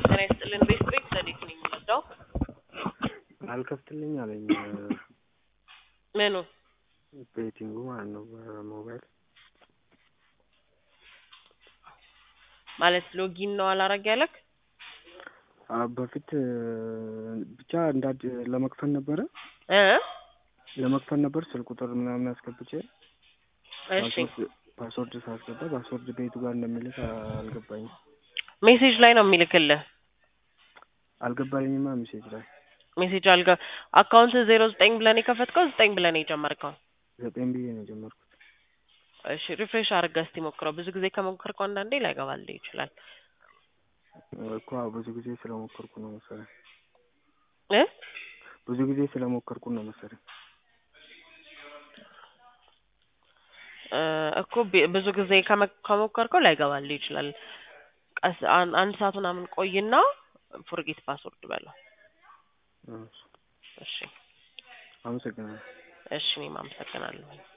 ጤና ይስጥልን። ቤት ቤት ዘዴት ነኝ የምወስደው አልከፍትልኝ አለኝ ምኑ ቤቲንጉ ማለት ነው በሞባይል ማለት ሎጊን ነው አላረግ ያለክ አ በፊት ብቻ እንዳድ ለመክፈል ነበረ እ ለመክፈል ነበር ስልክ ቁጥር ምናምን አስገብቼ እሺ ፓስወርድ ፓስወርድ ሳስገባ ፓስወርድ ቤቱ ጋር እንደሚልክ አልገባኝም ሜሴጅ ላይ ነው የሚልክልህ አልገባኝማ ሜሴጅ ላይ ሜሴጅ አልጋ አካውንት ዜሮ ዘጠኝ ብለን የከፈትከው ዘጠኝ ብለን የጀመርከው ዘጠኝ ብዬ ነው የጀመርኩት እሺ ሪፍሬሽ አድርገህ እስቲ ሞክረው ብዙ ጊዜ ከሞከርከው አንዳንዴ ላይገባልህ ይችላል እኮ ብዙ ጊዜ ስለሞከርኩ ነው መሰለኝ እ ብዙ ጊዜ ስለሞከርኩ ነው መሰለኝ እ እኮ ቢ- ብዙ ጊዜ ከመ- ከሞከርከው ላይገባልህ ይችላል ቀስ አን- አንድ ሰዓት ምናምን ቆይና ፎርጌት ፓስወርድ በለው እሺ እሺ አመሰግናለሁ እሺ እኔም አመሰግናለሁ